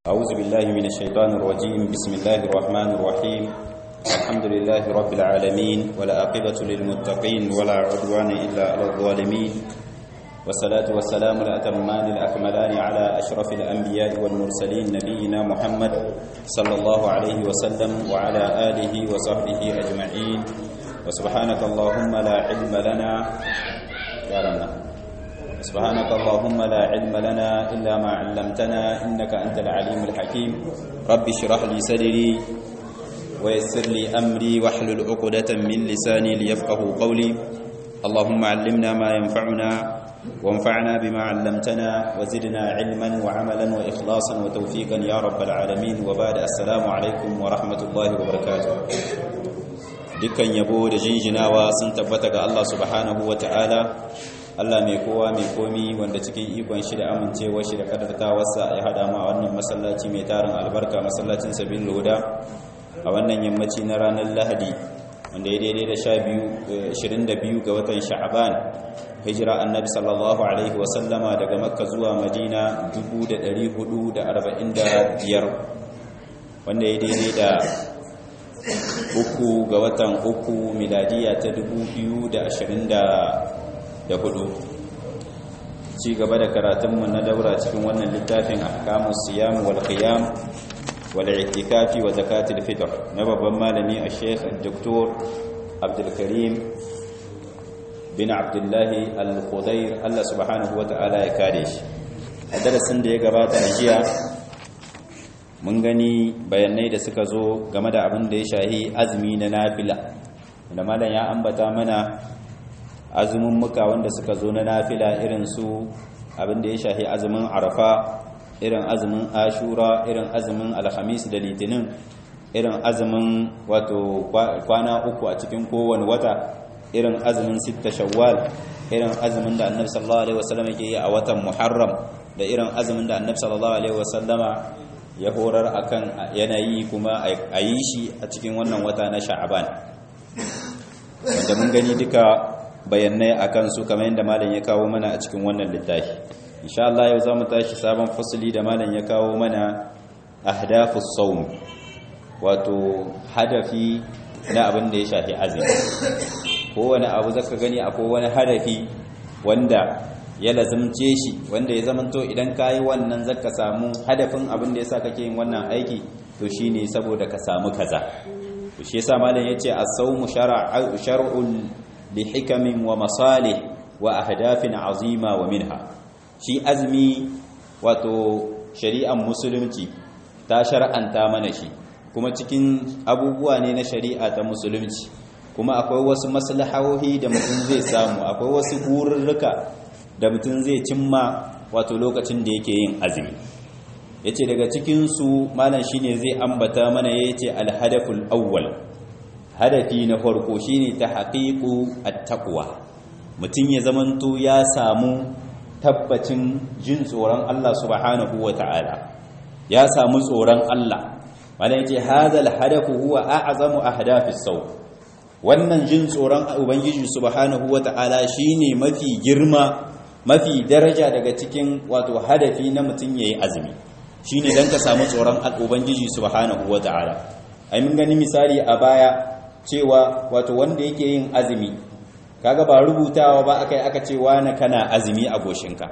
أعوذ بالله من الشيطان الرجيم بسم الله الرحمن الرحيم الحمد لله رب العالمين ولا عاقبة للمتقين ولا عدوان إلا على الظالمين والصلاة والسلام الأتمان الأكملان على أشرف الأنبياء والمرسلين نبينا محمد صلى الله عليه وسلم وعلى آله وصحبه أجمعين وسبحانك اللهم لا علم لنا يا ربنا سبحانك اللهم لا علم لنا إلا ما علمتنا إنك أنت العليم الحكيم رب اشرح لي صدري ويسر لي أمري واحلل عقدة من لساني ليفقه قولي اللهم علمنا ما ينفعنا وانفعنا بما علمتنا وزدنا علما وعملا وإخلاصا وتوفيقا يا رب العالمين وبعد السلام عليكم ورحمة الله وبركاته dukkan yabo da jinjinawa sun tabbata ga Allah subhanahu wa ta'ala Allah mai kowa mai komi wanda cikin ikon shi da amincewa shi da kadartawarsa ya hada mu a wannan masallaci mai tarin albarka masallacin sabin loda a wannan yammaci na ranar lahadi wanda ya daidai da 22 ga watan sha'aban hijira annabi sallallahu alaihi wasallama daga makka zuwa madina 1445 wanda ya daidai da uku ga watan uku miladiya ta 2024 ci gaba da karatunmu na daura cikin wannan littafin ahkamus siyam wal qiyam wal i'tikafi wa zakatul fitr na babban malami a sheikh dr abdul karim bin abdullah al-khudair Allah subhanahu wata'ala ya kare shi a darasin da ya gabata a jiya mun gani bayanai da suka zo game da abin da ya shahi azumi na nafila da malam ya ambata mana azumin muka wanda suka zo na nafila irin su abin da ya shahi azumin arafa irin azumin ashura irin azumin alhamis da litinin irin azumin wato kwana uku a cikin kowane wata irin azumin sitta shawwal irin azumin da annabi sallallahu alaihi wasallam yake yi a watan muharram da irin azumin da annabi sallallahu alaihi wasallama ya horar akan yanayi kuma a yi shi a cikin wannan wata na sha'aban wanda mun gani duka bayanai akan su kamar yadda malam ya kawo mana a cikin wannan littafi insha Allah yau zamu tashi sabon fasali da malam ya kawo mana ahdafus sawm wato hadafi na abin da ya shafi azumi kowane abu zaka gani akwai wani hadafi wanda ya lazimce shi wanda ya zamanto idan kayi wannan zaka samu hadafin abin da yasa kake yin wannan aiki to shine saboda ka samu kaza to shi yasa malam yace as-sawmu shar'u shar'un li hikamin wa masalih wa ahdafin azima wa minha shi azmi wato shari'ar musulunci ta shar'anta mana shi kuma cikin abubuwa ne na shari'a ta musulunci kuma akwai wasu maslahohi da mutum zai samu akwai wasu gururruka da mutum zai cimma wato lokacin da yake yin azumi yace daga cikin su malam shine zai ambata mana yace al-hadaful awwal hadafi na farko shine tahqiqu at-taqwa mutum ya zamanto ya samu tabbacin jin tsoron Allah subhanahu wata'ala ya samu tsoron Allah malam yace hadal hadafu huwa a'zamu ahdafis saw wannan jin tsoron ubangiji subhanahu wata'ala shine mafi girma mafi daraja daga cikin wato hadafi na mutum yayi azumi shine dan ka samu tsoron ubangiji subhanahu wata'ala ai mun gani misali a baya cewa wato wanda yake yin azumi kaga ba rubutawa ba akai aka ce wani kana azumi a goshinka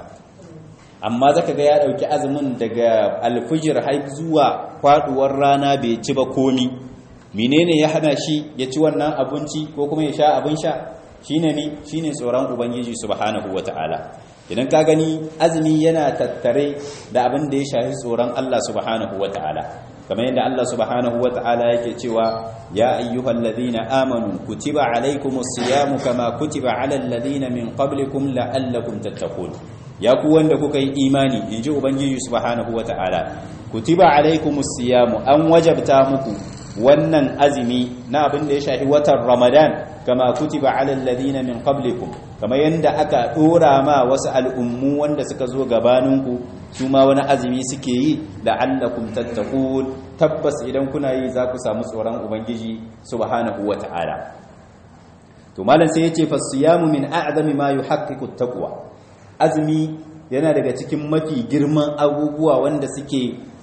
amma zaka ga ya dauki azumin daga alfujir har zuwa faduwar rana bai ci ba komi menene ya hana shi ya ci wannan abinci ko kuma ya sha abin sha shine ne shine tsoron ubangiji subhanahu wataala idan ka gani azumi yana tattare da abin da ya shafi tsoron Allah subhanahu wataala kamar yadda Allah subhanahu wataala yake cewa ya ayyuhalladhina amanu kutiba alaykumus siyamu kama kutiba alal ladina min qablikum la'allakum tattaqun ya ku wanda kuka yi imani inji ubangiji subhanahu wataala kutiba alaykumus siyamu an wajabta muku wannan azumi na abin da ya shafi watan ramadan kama kutiba alal ladina min qablikum kama yanda aka dora ma wasu al'ummu wanda suka zo gabaninku su ma wani azumi suke yi la'allakum tattaqun tabbas idan kuna yi za ku samu tsoron ubangiji subhanahu wata'ala to malam sai yace fasiyamu min a'zami ma yuhaqqiqu at-taqwa azumi yana daga cikin mafi girman abubuwa wanda suke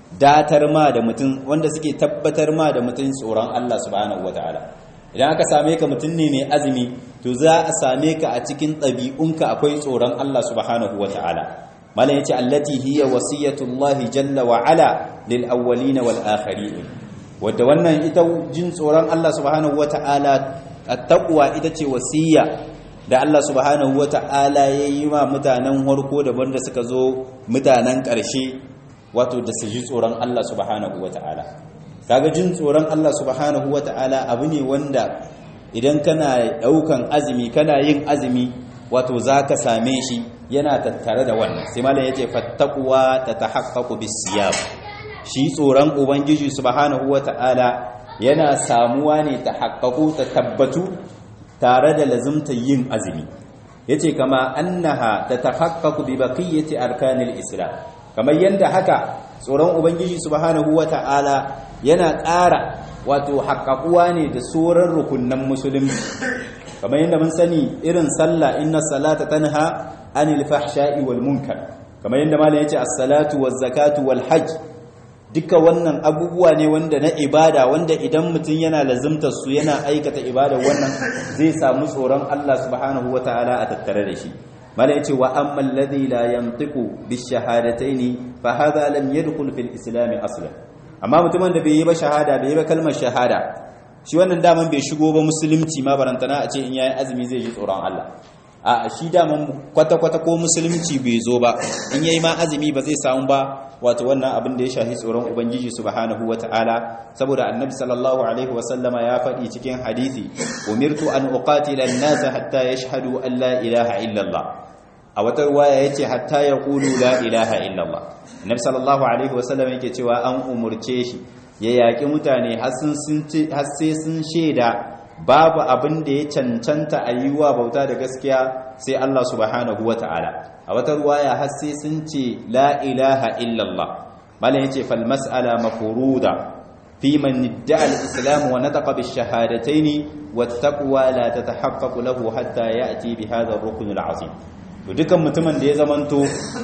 datar ma da mutum wanda suke tabbatar ma da mutum tsoron Allah subhanahu wataala idan aka same ka mutum ne mai azumi to za a same ka a cikin ɗabi'unka akwai tsoron Allah subhanahu wataala malam yace allati hiya wasiyatullahi jalla wa ala lil awwalin wal akhirin wanda wannan ita jin tsoron Allah subhanahu wataala at-taqwa ita ce wasiya da Allah subhanahu wata'ala ya yi wa mutanen harko da wanda suka zo mutanen ƙarshe wato da su ji tsoron Allah subhanahu wata'ala kaga jin tsoron Allah subhanahu wata'ala abu ne wanda idan kana ɗaukan azumi kana yin azumi wato za ka same shi yana tattare da wannan sai malam ya ce fattakuwa ta ta haƙaƙu bisiyam shi tsoron ubangiji subhanahu wata'ala yana samuwa ne ta haƙaƙu ta tabbatu tare da lazimta yin azumi yace kama annaha tatahaqqaqu bi baqiyati arkanil islam kamar yanda haka tsoron ubangiji subhanahu wata'ala yana ƙara wato haƙaƙuwa ne da sauran rukunnan musulunci kamar yanda mun sani irin sallah inna salata tanha anil fahsha'i wal munkar kamar yanda malam yace as-salatu waz zakatu wal hajj duka wannan abubuwa ne wanda na ibada wanda idan mutum yana lazimtar su yana aikata ibada wannan zai samu tsoron Allah subhanahu wataala a tattare da shi mala yace wa amma alladhi la yantiqu bishahadataini fa hadha lam yadkhul fil islam aslan amma mutumin da bai yi ba shahada bai yi ba kalmar shahada shi wannan daman bai shigo ba musulunci ma barantana a ce in yayi azumi zai ji tsoron Allah a shi daman kwata-kwata ko musulunci bai zo ba in yayi ma azumi ba zai samu ba wato wannan abin da ya shahi tsoron ubangiji subhanahu wata'ala saboda annabi sallallahu alaihi wasallama ya faɗi cikin hadisi umirtu an uqatila an-nasa hatta yashhadu an la ilaha illallah a wata ruwaya yace hatta yaqulu la ilaha illallah annabi sallallahu alaihi wasallama yake cewa an umurce shi ya yaki mutane har sai sun shaida babu abin da ya cancanta a yi wa bauta da gaskiya sai Allah subhanahu wa ta'ala a wata ruwaya har sai sun ce la ilaha illallah malam yace fal mas'ala mafruda fi man idda'a al-islam wa nataqa bi shahadatayn wa taqwa la tatahaqqaqu lahu hatta ya'ti bi hadha ar-rukn al-'azim to dukan mutumin da ya zamanto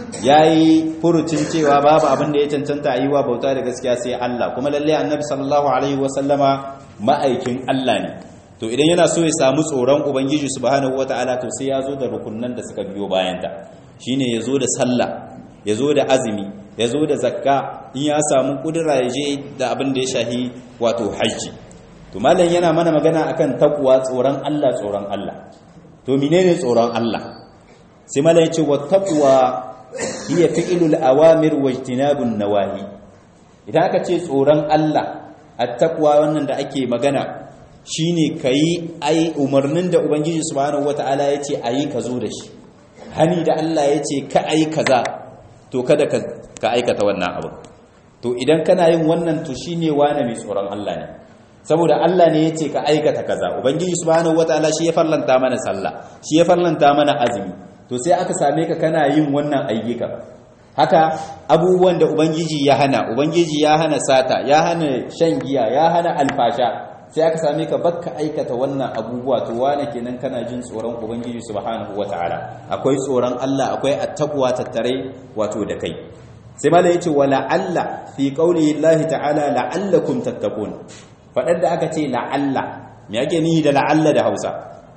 yayi furucin cewa babu abin da ya cancanta a yi wa bauta da gaskiya sai Allah kuma lalle annabi sallallahu alaihi wa sallama ma'aikin Allah ne to idan yana so ya samu tsoron ubangiji subhanahu wataala to sai ya zo da rukunnan da suka biyo bayanta shine ya zo da sallah ya zo da azumi ya zo da zakka in ya samu kudura ya je da abin da ya shahi wato hajji to malam yana mana magana akan takwa tsoron Allah tsoron Allah to menene tsoron Allah sai malam ya ce wa taqwa hiya fi'lul awamir wa ijtinabun nawahi idan aka ce tsoron Allah at-taqwa wannan da ake magana shine kayi ai umarnin da ubangiji subhanahu wataala yace ayi ka zo da shi hani da Allah yace ka ayi kaza to kada ka ka aikata wannan abu to idan kana yin wannan to shine wane mai tsoron Allah ne saboda Allah ne yace ka aikata kaza ubangiji subhanahu wataala shi ya farlanta mana sallah shi ya farlanta mana azumi to sai aka same ka kana yin wannan ayyuka haka abubuwan da ubangiji ya hana ubangiji ya hana sata ya hana shan giya ya hana alfasha sai aka same ka bakka aikata wannan abubuwa to wane kenan kana jin tsoron ubangiji subhanahu wataala akwai tsoron Allah akwai attaqwa tattare wato da kai sai malai yace wala alla fi qaulihi Allah ta'ala la'allakum tattaqun fadar da aka ce la'alla me yake nihi da la'alla da Hausa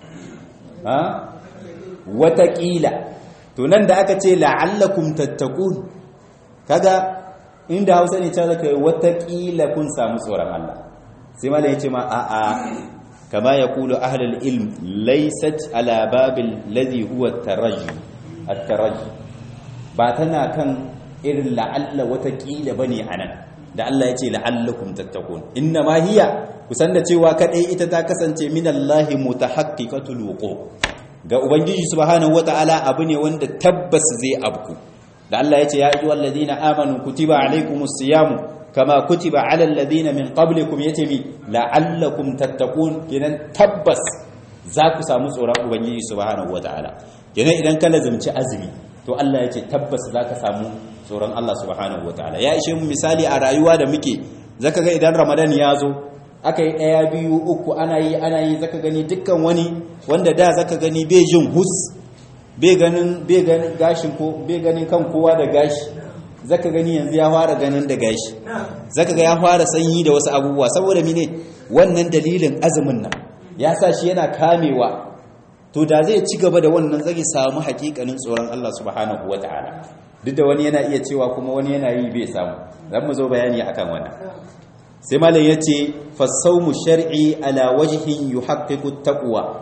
ha wataƙila to nan da aka ce la'allakum tattaqun kaga inda Hausa ne ta zaka wataƙila kun samu tsoron Allah sai malai yace ma a'a kama yaqulu ahlul ilm laysat ala babil ladhi huwa at-taraji at-taraji ba tana kan irin la'alla wataƙila bane anan da Allah yace la'allakum tattaqun inna ma hiya kusan da cewa kadai ita ta kasance minallahi mutahaqqiqatul wuqu ga ubangiji subhanahu wataala abu ne wanda tabbas zai abku da Allah yace ya ayyuhal ladina amanu kutiba alaykumus siyamu kama kutiba alal ladina min qablikum yatimi la'allakum tattaqun kenan tabbas za ku samu tsoron ubangiji subhanahu wataala kenan idan ka lazumci azumi to Allah yace tabbas za ka samu tsoron Allah subhanahu wataala ya ishe mu misali a rayuwa da muke zaka ga idan ramadan ya zo aka yi ɗaya biyu uku ana yi ana yi zaka gani dukkan wani wanda da zaka gani bai jin hus bai ganin bai ganin gashin ko bai ganin kan kowa da gashi zaka gani yanzu ya fara ganin da gashi zaka ga ya fara sanyi da wasu abubuwa saboda mine wannan dalilin azumin nan ya sa shi yana kamewa to da zai ci gaba da wannan zai samu hakikanin tsoron Allah subhanahu wataala duk da wani yana iya cewa kuma wani yana yi bai samu zan mu zo bayani akan wannan sai malam yace fasawmu shar'i ala wajhin yuhaqqiqu taqwa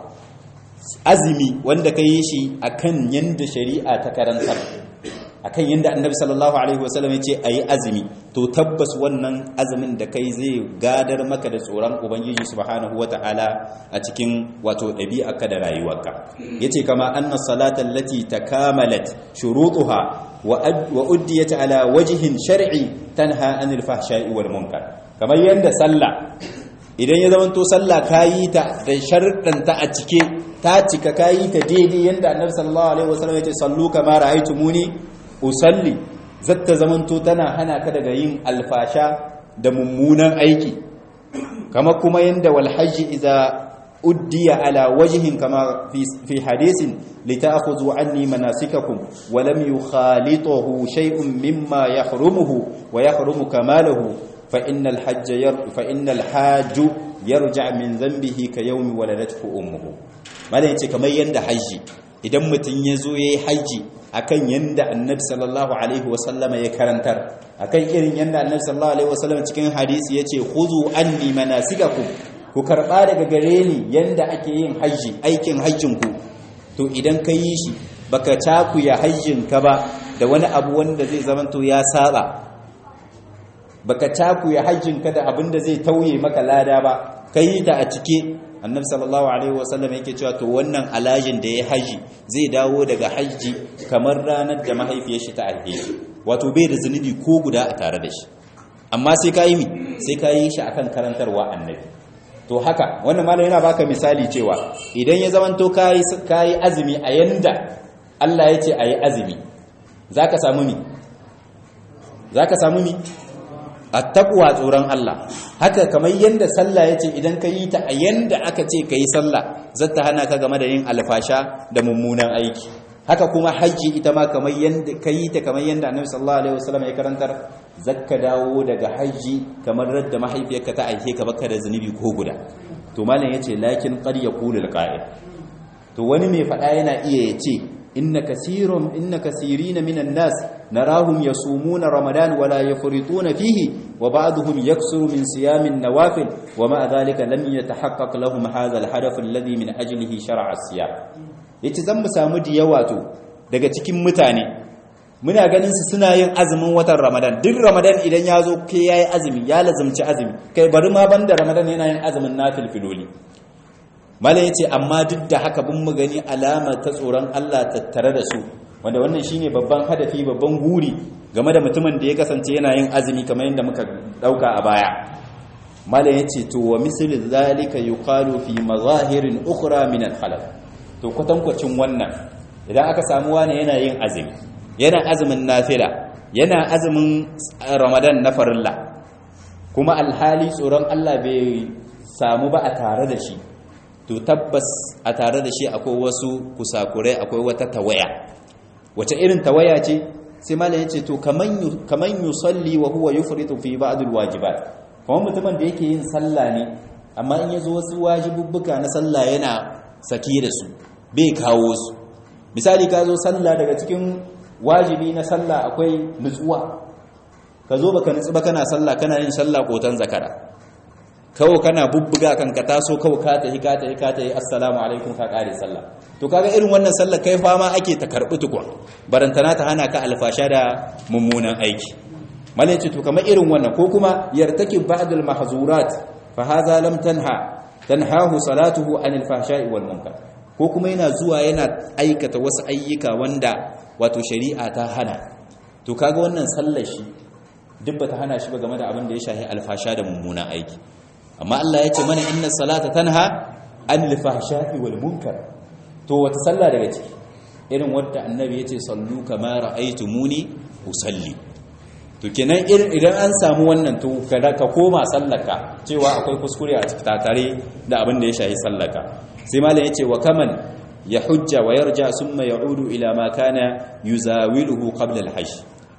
azumi wanda kai shi akan yanda shari'a ta karantar akan yanda annabi sallallahu alaihi wasallam yace ayi azumi to tabbas wannan azumin da kai zai gadar maka da tsoron ubangiji subhanahu wataala a cikin wato ɗabi'arka da rayuwarka yace kama anna salata allati takamalat shurutuha wa uddiyat ala wajhin shar'i tanha anil fahsha'i wal munkar kamar yanda sallah idan ya zamanto sallah kayi ta da sharɗanta a cike ta cika kayi ta daidai yanda annabi sallallahu alaihi wasallam yace sallu kama ra'aytumuni usalli zatta zamanto tana hana ka daga yin alfasha da mummunan aiki kama kuma yanda wal hajji idza uddiya ala wajhin kama fi hadisin lita'khudhu anni manasikakum wa lam yukhalituhu shay'un mimma yahrumuhu wa yahrumu kamalahu fa innal hajja yar fa innal hajju yarja' min dhanbihi ka yawmi waladathu ummuhu malai yace kamar yanda haji idan mutun yazo yayi haji akan yanda annabi sallallahu alaihi wasallama ya karantar akan irin yanda annabi sallallahu alaihi wasallama cikin hadisi yace khuzu anni manasikakum ku karba daga gare ni yanda ake yin haji aikin hajjin ku to idan ka yi shi baka takuya hajjin ka ba da wani abu wanda zai zamanto ya saba baka takuya hajjin ka da abin da zai tauye maka lada ba kai ta a cike annabi sallallahu alaihi wasallam yake cewa to wannan alajin da ya haji zai dawo daga haji kamar ranar da mahaifiyar shi ta alheri wato bai da zunubi ko guda a tare da shi amma sai ka yi mi sai ka yi shi akan karantarwa annabi to haka wannan malam yana baka misali cewa idan ya zamanto kai kai azumi a yanda Allah ya ce ayi azumi zaka samu mi zaka samu mi attaqwa tsoron Allah haka kamar yanda sallah yace idan ka yi ta a yanda aka ce ka yi sallah zata hana ka game da yin alfasha da mummunan aiki haka kuma hajji ita ma kamar yanda ka yi ta kamar yanda annabi sallallahu alaihi wasallam ya karantar zakka dawo daga hajji kamar radda mahaifiyarka ta aike ka baka da zunubi ko guda to malam yace lakin qad yaqulu alqa'il to wani mai fada yana iya yace inna kaseerum inna kaseerina minan nas narahum yasumuna ramadan wala yafrituna fihi wa ba'dhum yaksuru min siyamin nawafil wa ma dhalika lam yatahaqqaq lahum hadha alhadaf alladhi min ajlihi shar'a as-siyam yace zan mu samu diyawa to daga cikin mutane muna ganin su suna yin azumin watan ramadan duk ramadan idan ya zo ke yayi azumi ya lazumci azumi kai bari ma banda ramadan yana yin azumin nafil filoli mala yace amma duk da haka bin mu gani alama ta tsoron Allah tattare da su wanda wannan shine babban hadafi babban guri game da mutumin da ya kasance yana yin azumi kamar yadda muka dauka a baya mala yace to wa misl zalika yuqalu fi mazahirin ukhra min al-khalaq to kwatankwacin wannan idan aka samu wani yana yin azumi yana azumin nafila yana azumin ramadan na farilla kuma alhali tsoron Allah bai samu ba a tare da shi to tabbas a tare da shi akwai wasu kusakurai akwai wata tawaya wace irin tawaya ce sai malam yace to kaman kaman yusalli wa huwa yufritu fi ba'd alwajibat kuma mutumin da yake yin sallah ne amma in yazo wasu wajibubbuka na sallah yana saki da su bai kawo su misali ka zo sallah daga cikin wajibi na sallah akwai nutsuwa ka zo baka nutsu ba kana sallah kana yin sallah kotan zakara kawo kana bubbuga kan ka taso kawo ka tahi ka tahi ka tahi assalamu alaikum ka kare sallah to kaga irin wannan sallah kai fama ake ta karbi tukwa barantana ta hana ka alfasha da mummunan aiki malaci to kamar irin wannan ko kuma yartaki ba'dul mahzurat fa hadha lam tanha tanhahu salatuhu anil fahsha'i wal munkar ko kuma yana zuwa yana aikata wasu ayyuka wanda wato shari'a ta hana to kaga wannan sallar shi duk bata hana shi ba game da abin da ya shahi alfasha da mummunan aiki amma Allah ya ce mana inna salata tanha anil fahsha'i wal munkar to wata sallah daga ciki irin wadda annabi ya ce sallu kama ra'aytumuni usalli to kenan idan an samu wannan to kada ka koma sallaka cewa akwai kuskure a cikin tare da abin da ya shahi sallaka sai malam yace wa kaman ya hujja wa yarja summa ya'udu ila ma kana yuzawiluhu qabla al-hajj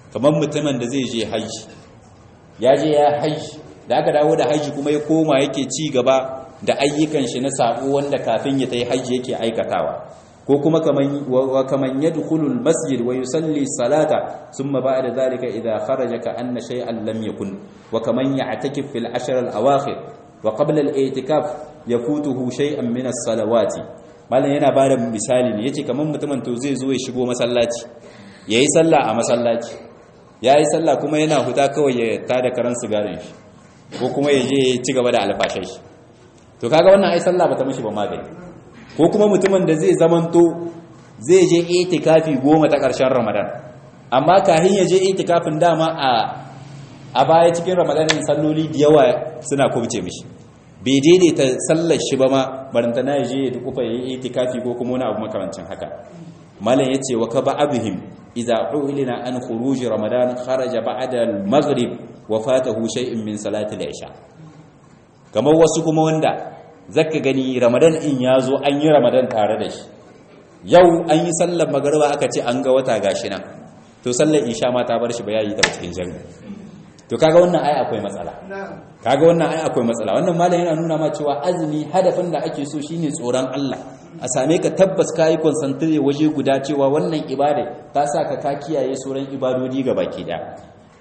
kamar mutumin da zai je haji ya je ya haji da aka dawo da haji kuma ya koma yake ci gaba da ayyukan shi na sabo wanda kafin ya tayi haji yake aikatawa ko kuma kaman wa kaman yadkhulul masjid wa yusalli salata thumma ba'da dhalika idha kharaja ka anna shay'an lam yakun wa kaman ya'takif fil ashr al awakhir wa qabla al i'tikaf yafutuhu shay'an min as salawati malam yana bada misali ne yace kaman mutumin to zai zo ya shigo masallaci yayi sallah a masallaci yayi sallah kuma yana huta kawai ya tada karan sigarin shi ko kuma ya je ya ci gaba da alfashai shi to kaga wannan ai sallah bata mishi ba magani ko kuma mutumin da zai zamanto zai je itikafi goma ta ƙarshen ramadan amma kahin ya je itikafin dama a a baya cikin ramadanin salloli da yawa suna kubce mishi bai daidaita sallar shi ba ma baranta na je ya dukufa ya yi itikafi ko kuma wani abu makamancin haka malam ya ce wa ka ba abihim idza u'lina an khuruj ramadan kharaja ba'da al-maghrib wa fatahu shay'in min salati al-isha kamar wasu kuma wanda zaka gani ramadan in ya zo an yi ramadan tare da shi yau an yi sallar magariba aka ce an ga wata gashi nan to sallar isha ma ta bar shi ba yayi ta cikin jami'i to kaga wannan ai akwai matsala kaga wannan ai akwai matsala wannan malam yana nuna ma cewa azumi hadafin da ake so shine tsoron Allah a same ka tabbas kai concentrate waje guda cewa wannan ibada ta sa ka ka kiyaye sauran ibadodi baki daya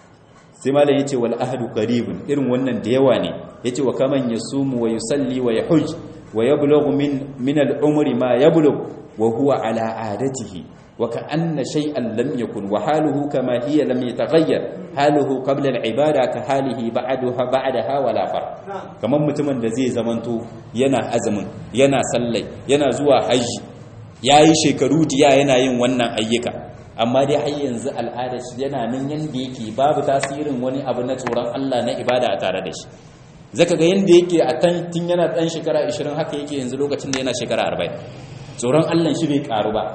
sai malam yace wal ahdu qaribun irin wannan da yawa ne yace wa kaman yasumu wa yusalli wa yahuj wa yablughu min min al umri ma yablugh wa huwa ala adatihi wa ka'anna shay'an lam yakun wa haluhu kama hiya lam yataghayyar haluhu qabla al ibada ka halihi ba'daha ba'daha wala far kaman mutumin da zai zamanto yana azumin yana sallai yana zuwa haji yayi shekaru diya yana yin wannan ayyuka amma dai har yanzu al'adar shi yana nan yanda yake babu tasirin wani abu na tsoron Allah na ibada a tare da shi zaka ga yanda yake a tan tun yana dan shekara 20 haka yake yanzu lokacin da yana shekara 40 tsoron Allah shi bai karu ba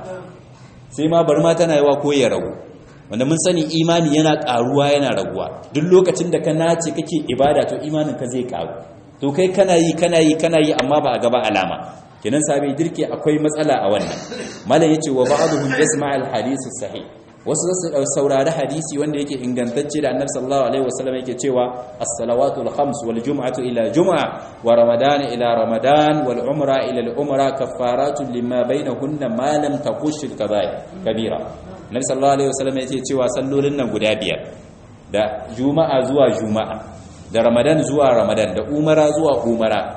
sai ma bar ma tana yawa ko ya ragu wanda mun sani imani yana karuwa yana raguwa duk lokacin da ka nace kake ibada to imanin ka zai karu to kai kana yi kana yi kana yi amma ba a gaba alama kenan sabai dirke akwai matsala a wannan malam yace wa ba'dhum yasma' al-hadith sahih wasu zasu saurari hadisi wanda yake ingantacce da annabi sallallahu alaihi wasallam yake cewa as-salawatu al-khams wal jum'atu ila jum'a wa ramadan ila ramadan wal umra ila al-umra kaffaratun lima bainahunna ma lam taqush al-kaba'ir kabira annabi sallallahu alaihi wasallam yake cewa sallolin nan guda biyar da juma'a zuwa juma'a da ramadan zuwa ramadan da umara zuwa umara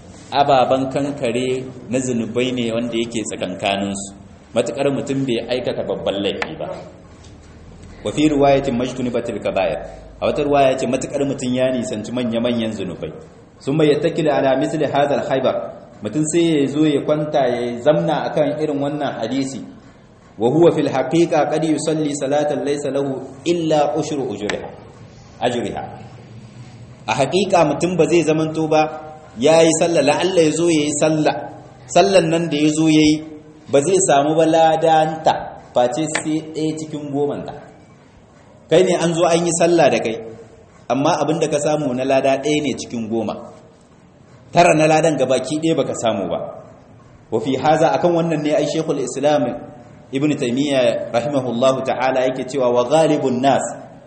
ababen kankare na zunubai ne wanda yake tsakankaninsu matuƙar mutum bai aikata babban laifi ba wa fi riwayatin majtunibatil kaba'ir a wata riwaya ce matuƙar mutum ya nisanci manya-manyan zunubai sun bai yattakila ala misli hadal haibar mutum sai ya zo ya kwanta ya zamna akan irin wannan hadisi wa huwa fil haqiqa qad yusalli salatan laysa lahu illa ushru ujriha ajriha a haƙiƙa mutum ba zai zamanto ba ya yi sallah la'alla ya zo ya yi sallah sallan nan da ya zo ya yi ba zai samu ba ladanta face sai ɗaya cikin gomanta kai ne an zo an yi sallah da kai amma abin da ka samu na lada ɗaya ne cikin goma tara na ladan gabaki ɗaya baka samu ba wafi haza akan wannan ne ai shekul islam ibn taimiyya rahimahullahu ta'ala yake cewa wa ghalibun nas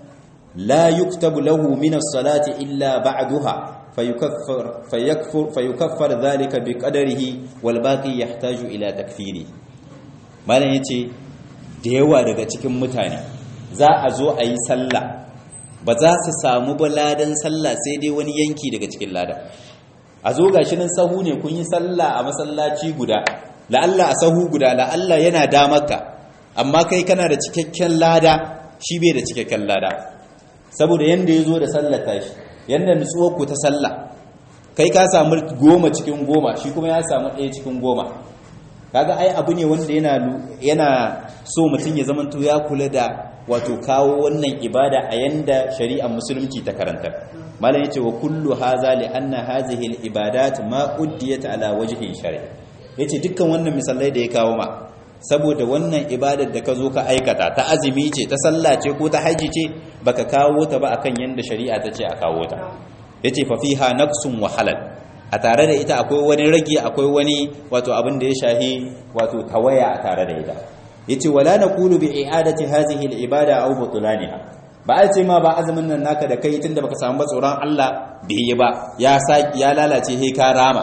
la yuktabu lahu min as-salati illa ba'daha فيكفر فيكفر فيكفر ذلك بقدره والباقي يحتاج الى تكفيره malam yace da yawa daga cikin mutane za a zo a yi sallah ba za su samu baladan sallah sai dai wani yanki daga cikin lada a zo gashi nan sahu ne kun yi sallah a masallaci guda la'alla a sahu guda la'alla yana damarka amma kai kana da cikakken lada shi bai da cikakken lada saboda yanda ya zo da sallar tashi yadda nutsuwar ku ta sallah kai ka samu goma cikin goma shi kuma ya samu ɗaya cikin goma kaga ai abu ne wanda yana yana so mutum ya zamanto ya kula da wato kawo wannan ibada a yanda shari'ar musulunci ta karantar malam yace wa kullu haza li anna hadhihi al ibadat ma uddiyat ala wajhi shari yace dukkan wannan misalai da ya kawo ma saboda wannan ibadar da ka zo ka aikata ta azumi ce ta sallah ce ko ta haji ce baka kawo ta ba akan yanda shari'a ta ce a kawo ta yace fa fiha naqsun wa halal a tare da ita akwai wani rage akwai wani wato abin da ya shahi wato tawaya a tare da ita yace wala naqulu bi i'adati hadhihi al-ibada aw butlaniha ba a ce ma ba azumin nan naka da kai tunda baka samu ba tsoron Allah bai yi ba ya saki ya lalace he ka rama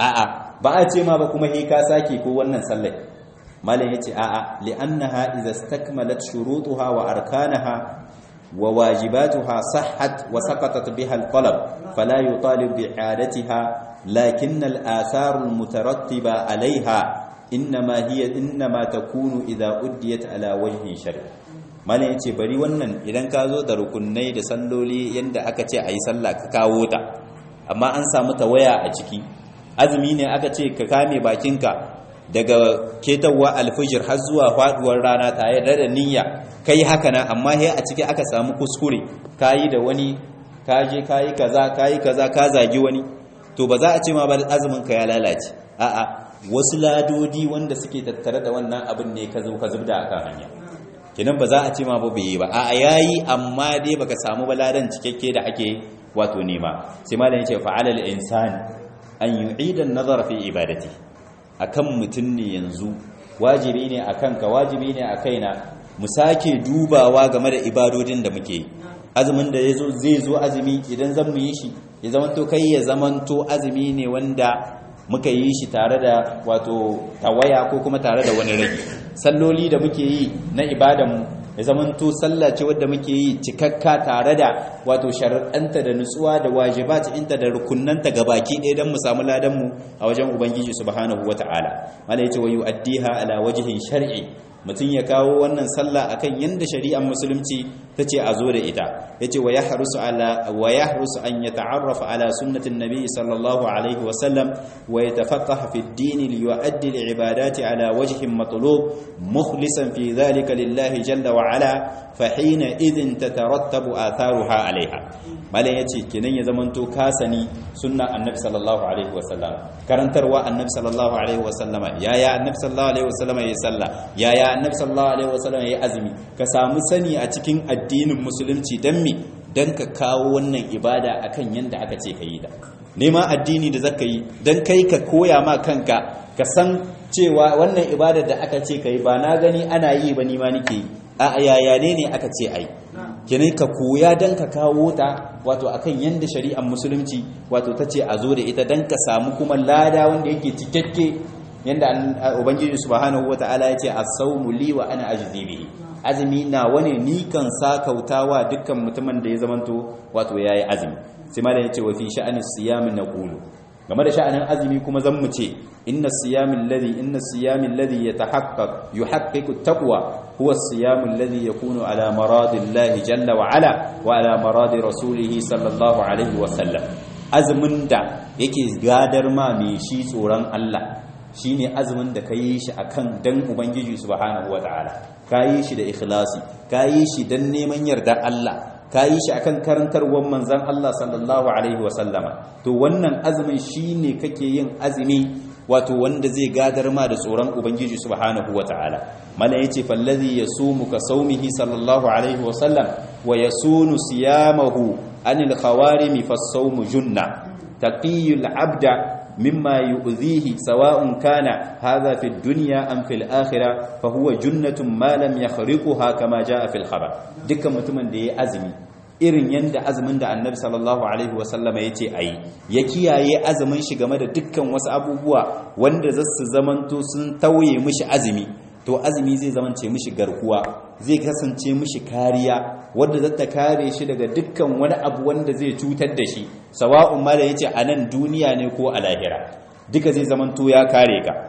a'a ba a ce ma ba kuma he ka saki ko wannan sallai malam yace a'a li'annaha idza istakmalat shurutuha wa arkanaha wa wajibatuha sahhat wa saqatat biha al-talab fala yutalib bi'adatiha lakin al-athar al-mutarattiba 'alayha inma hiya inma takunu idza uddiyat ala wajhi shar' malam yace bari wannan idan ka zo da rukunai da salloli yanda aka ce ayi sallah ka kawo ta amma an samu tawaya a ciki azumi ne aka ce ka kame bakinka daga ketawa alfijir har zuwa faduwar rana tare da niyya kai haka nan amma sai a ciki aka samu kuskure kayi da wani kaje kayi kaza kayi kaza ka zagi wani to ba za a ce ma ba azumin ka ya lalace a'a wasu ladodi wanda suke tattare da wannan abin ne ka zo ka zubda akan hanya kenan ba za a ce ma ba bai yi ba a'a yayi amma dai baka samu baladan cikakke da ake wato nema sai malam yace fa'ala al-insani an yu'ida an-nazara fi ibadati akan mutun ne yanzu wajibi ne akan ka wajibi ne a kaina mu sake dubawa game da ibadodin da muke azumin da yazo zai zo azumi idan zan mu yi shi ya zamanto kai ya zamanto azumi ne wanda muka yi shi tare da wato tawaya ko kuma tare da wani rage salloli da muke yi na ibadan ya zamanto sallah ce wadda muke yi cikakka tare da wato shar'anta da nutsuwa da wajibat inta da rukunnanta gabaki ɗaya don mu samu ladan mu a wajen ubangiji subhanahu wata'ala mala yace wa yu'addiha ala wajhin shar'i mutum ya kawo wannan sallah akan yanda shari'ar musulunci tace a zo da ita yace wa yahrusu ala wa yahrusu an yata'arrafa ala sunnatin nabiy sallallahu alaihi wa sallam wa yatafaqqaha fi ad-din li yu'addi al-ibadati ala wajhin matlub mukhlisan fi dhalika lillahi jalla wa ala fa hina idhin tatarattabu atharuha alaiha malan yace kenan ya zamanto ka sani sunna annabi sallallahu alaihi wa sallam karantarwa annabi sallallahu alaihi wa sallama yaya annabi sallallahu alaihi wa sallama ya salla yaya annabi sallallahu alaihi wa sallama ya azumi ka samu sani a cikin addinin musulunci dan me dan ka kawo wannan ibada akan yanda aka ce ka yi da nema addini da zaka yi dan kai ka koya ma kanka ka san cewa wannan ibadar da aka ce ka yi ba na gani ana yi ba ni ma nake yi a yaya ne ne aka ce ai kenan ka koya dan ka kawo ta wato akan yanda shari'ar musulunci wato ta ce a zo da ita dan ka samu kuma lada wanda yake cikakke yanda ubangiji subhanahu wataala ya ce as-sawmu li wa ana ajzi bihi azumi na wani ni kan sakautawa dukkan mutumin da ya zamanto wato yayi azumi sai malam ya ce wa fi sha'anis siyam naqulu game da sha'anin azumi kuma zan mu ce inna siyamin ladhi inna siyamin ladhi yatahaqqaq yuhaqqiqu at-taqwa huwa as-siyam alladhi yakunu ala maradillahi jalla wa ala wa ala maradi rasulih sallallahu alaihi wa sallam azumin da yake gadar ma mai shi tsoron Allah shine azumin da kayi shi akan dan ubangiji subhanahu wataala kayi shi da ikhlasi kayi shi dan neman yardar Allah ka yi shi akan karantarwar manzan Allah sallallahu alaihi wasallama to wannan azumin shine kake yin azumi wato wanda zai gadar ma da tsoron ubangiji subhanahu wataala mala yace fallazi yasumu ka saumihi sallallahu alaihi wasallam wa yasunu siyamahu anil khawarimi fasawmu junna taqiyul abda مما يؤذيه سواء كان هذا في الدنيا أم في الآخرة فهو جنة ما لم يخرقها كما جاء في الخبر دكا متمن دي أزمي irin yanda azumin da annabi sallallahu alaihi wasallam ya ce a yi ya kiyaye azumin shi game da dukkan wasu abubuwa wanda za su zamanto sun tauye mishi azumi to azumi zai zamance mishi garkuwa zai kasance mishi kariya wadda za ta kare shi daga dukkan wani abu wanda zai cutar da shi sawa'un ma da yace a nan duniya ne ko a lahira duka zai zamanto ya kare ka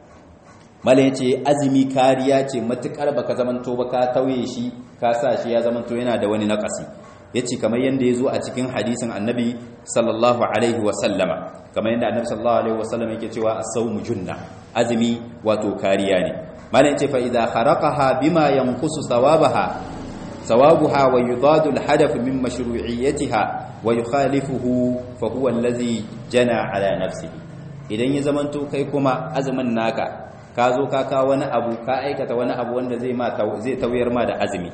mala yace azumi kariya ce matukar baka zamanto ba ka tauye shi ka sa shi ya zamanto yana da wani nakasi yace kamar yanda yazo a cikin hadisin annabi sallallahu alaihi wa sallama kamar yanda annabi sallallahu alaihi wa sallama yake cewa as-sawmu junna azumi wato kariya ne malam yace fa idza kharaqaha bima yanqusu thawabaha thawabuha wa yudadu al-hadaf min mashru'iyyatiha wa yukhalifuhu fa huwa allazi jana ala nafsihi idan ya zamanto kai kuma azumin naka ka zo ka ka wani abu ka aikata wani abu wanda zai ma zai tauyar ma da azumi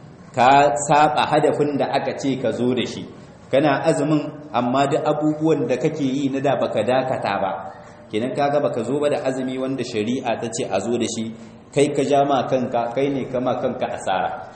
ka saba hadafin da aka ce ka zo da shi kana azumin amma duk abubuwan da kake yi na da baka dakata ba kenan kaga baka zo ba da azumi wanda shari'a ta ce a zo da shi kai ka ja ma kanka kai ne kama kanka asara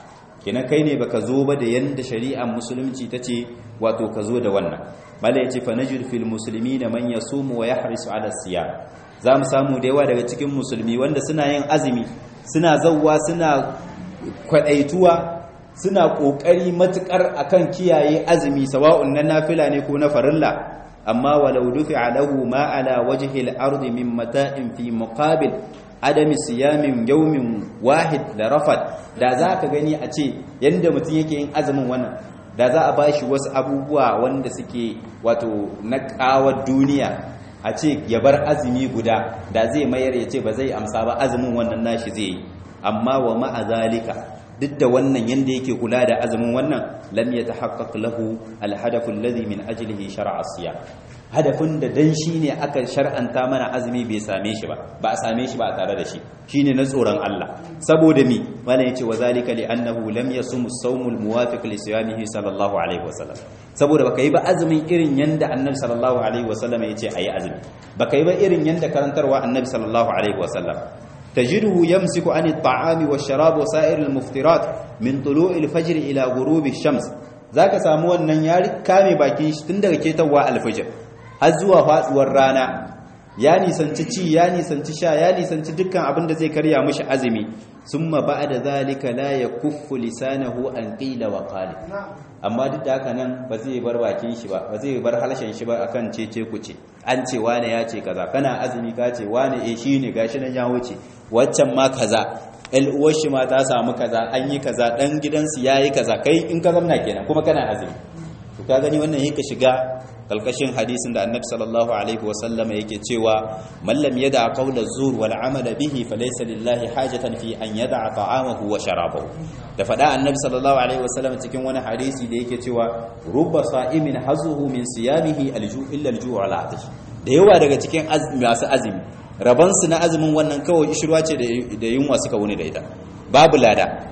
kenan kai ne baka zo ba da yanda shari'ar musulunci tace wato ka zo da wannan mala yace fa najid fil muslimina man yasumu wa yahrisu ala siyam zamu samu da yawa daga cikin musulmi wanda suna yin azumi suna zawwa suna kwadaituwa suna kokari matukar akan kiyaye azumi sawa'un na nafila ne ko na farilla amma walau dufi'a lahu ma ala wajhi al-ardi min mata'in fi muqabil adami siyamin yawmin wahid da rafat da za ka gani a ce yanda mutum yake yin azumin wannan da za a bashi wasu abubuwa wanda suke wato na kawar duniya a ce ya bar azumi guda da zai mayar ya ce ba zai amsa ba azumin wannan nashi zai yi amma wa ma'a zalika duk da wannan yanda yake kula da azumin wannan lam yatahaqqaq lahu alhadafu alladhi min ajlihi shar'a siyam hadafin da dan shine aka shar'anta mana azumi bai same shi ba ba a same shi ba a tare da shi shine na tsoron Allah saboda mi malam yace wa zalika li annahu lam yasum as-sawm al-muwafiq li siyamihi sallallahu alaihi wasallam saboda baka yi ba azumin irin yanda annabi sallallahu alaihi wasallam yace ayi azumi baka yi ba irin yanda karantarwa annabi sallallahu alaihi wasallam تجده يمسك عن الطعام والشراب وسائر المفطرات من طلوع الفجر إلى غروب الشمس ذاك samu wannan ya kame bakin shi tun daga ketawa alfajir har zuwa faduwar rana ya nisanci ci ya nisanci sha ya nisanci dukkan abin da zai karya mishi azumi summa ba'da zalika la yakuffu lisanahu an qila wa qali amma duk da haka nan ba zai bar bakin shi ba ba zai bar halshen shi ba akan cece kuce an ce wane ya ce kaza kana azumi ka ce wane eh shine gashi nan ya wuce waccan ma kaza el uwar shi ma ta samu kaza an yi kaza dan gidansu yayi kaza kai in ka zamna kenan kuma kana azumi to ka gani wannan yake shiga kalkashin hadisin da annabi sallallahu alaihi wasallam yake cewa man lam yada qawla zur wal amala bihi falaysa lillahi hajatan fi an yada ta'amahu wa sharabahu da fada annabi sallallahu alaihi wasallam cikin wani hadisi da yake cewa rubba sa'imin hazuhu min siyamihi alju illa alju ala atash da yawa daga cikin masu azumi rabansu na azumin wannan kawai ishirwa ce da yunwa suka wuni da ita babu lada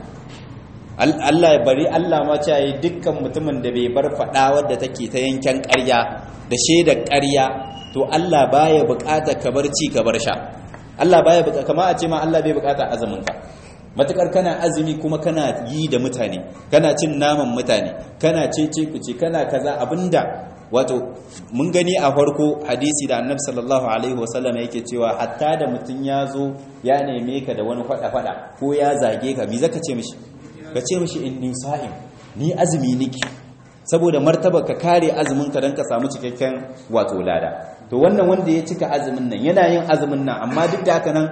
Allah ya bari Allah ma ce yi dukkan mutumin da bai bar fada wadda take ta yanken ƙarya da shaidar ƙarya to Allah baya buƙatar ka bar ci ka bar sha Allah baya buƙata kama a ce ma Allah bai buƙata azumin ka matukar kana azumi kuma kana yi da mutane kana cin naman mutane kana cece kuce kana kaza abinda wato mun gani a farko hadisi da annabi sallallahu alaihi wasallam yake cewa hatta da mutum ya zo ya neme ka da wani fada-fada ko ya zage ka me zaka ce mishi ka ce mishi inni sa'im ni azumi niki saboda martaba ka kare azumin ka dan ka samu cikakken wato lada to wannan wanda ya cika azumin nan yana yin azumin nan amma duk da haka nan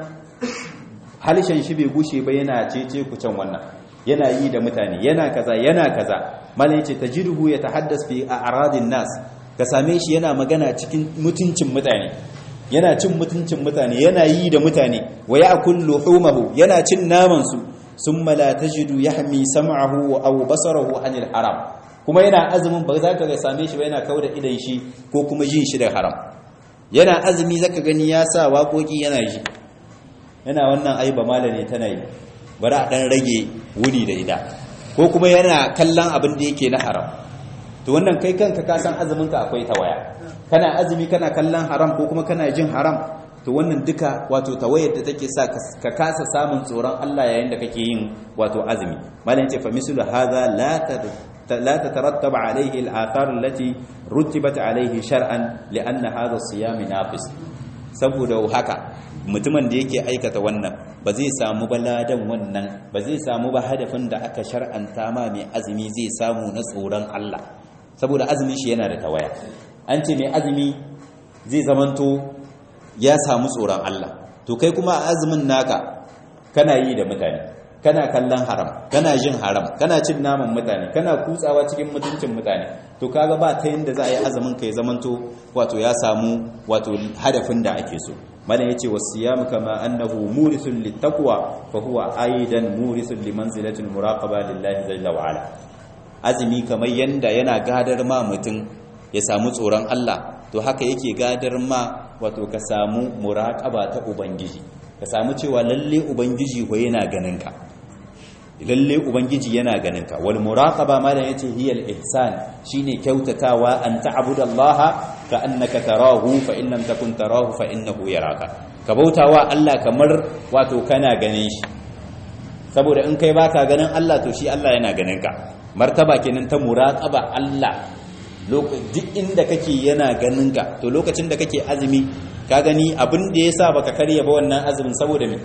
halishan shi bai gushe ba yana cece ku can wannan yana yi da mutane yana kaza yana kaza malai yace tajruhu yatahaddas fi a'radin nas ka same shi yana magana cikin mutuncin mutane yana cin mutuncin mutane yana yi da mutane wa ya'kul luhumahu yana cin naman su summa la tajidu yahmi sam'ahu aw basarahu anil haram kuma yana azumin ba za ka ga same shi ba yana kauda idan shi ko kuma jin shi da haram yana azumi zaka gani ya sa waƙoƙi yana ji yana wannan ai ba malane tana yi bari a dan rage wuni da ita ko kuma yana kallon abin da yake na haram to wannan kai kanka ka san azumin ka akwai tawaya kana azumi kana kallon haram ko kuma kana jin haram to wannan duka wato tawayar da take sa ka kasa samun tsoron Allah yayin da kake yin wato azumi malam ce fa mislu hadha la لا تترتب عليه الآثار التي رتبت عليه شرعا لأن هذا الصيام ناقص saboda haka mutumin da yake aikata wannan ba zai samu ba ladan wannan ba zai samu ba hadafin da aka shar'anta ma mai azumi zai samu na tsoron Allah saboda azumi shi yana da tawaya an ce mai azumi zai zamanto ya samu tsoron Allah to kai kuma azumin naka kana yi da mutane kana kallon haram kana jin haram kana cin naman mutane kana kutsawa cikin mutuncin mutane to kaga ba ta yanda za a yi azumin ka ya zamanto wato ya samu wato hadafin da ake so malam yace wasiyam kama annahu murithun littaqwa fa huwa aidan murithun limanzilatil muraqaba lillahi jalla wa ala azumi kamar yanda yana gadar ma mutum ya samu tsoron Allah to haka yake gadar ma wato ka samu muraqaba ta ubangiji ka samu cewa lalle ubangiji ko yana ganin ka lalle ubangiji yana ganin ka wal muraqaba ma da yace hiya al ihsan shine kyautatawa an ta'budallaha ka annaka tarahu fa in lam takun tarahu fa innahu yaraka ka bautawa Allah kamar wato kana ganin shi saboda in kai baka ganin Allah to shi Allah yana ganin ka martaba kenan ta muraqaba Allah duk inda kake yana ganin ka to lokacin da kake azumi ka gani abin da yasa baka karya ba wannan azumin saboda me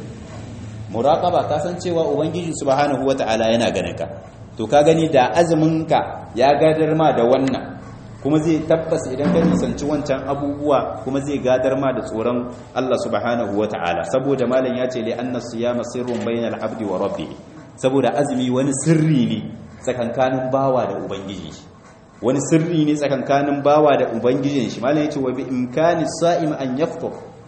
muraqaba ka san cewa ubangiji subhanahu wataala yana ganin ka to ka gani da azumin ka ya gadar ma da wannan kuma zai tabbas idan ka nisanci wancan abubuwa kuma zai gadar ma da tsoron Allah subhanahu wataala saboda malam ya ce li anna siyama sirrun bainal abdi wa rabbih saboda azumi wani sirri ne tsakankanin bawa da ubangiji wani sirri ne tsakankanin bawa da ubangijin shi malam yace wa bi imkani sa'im an yaftur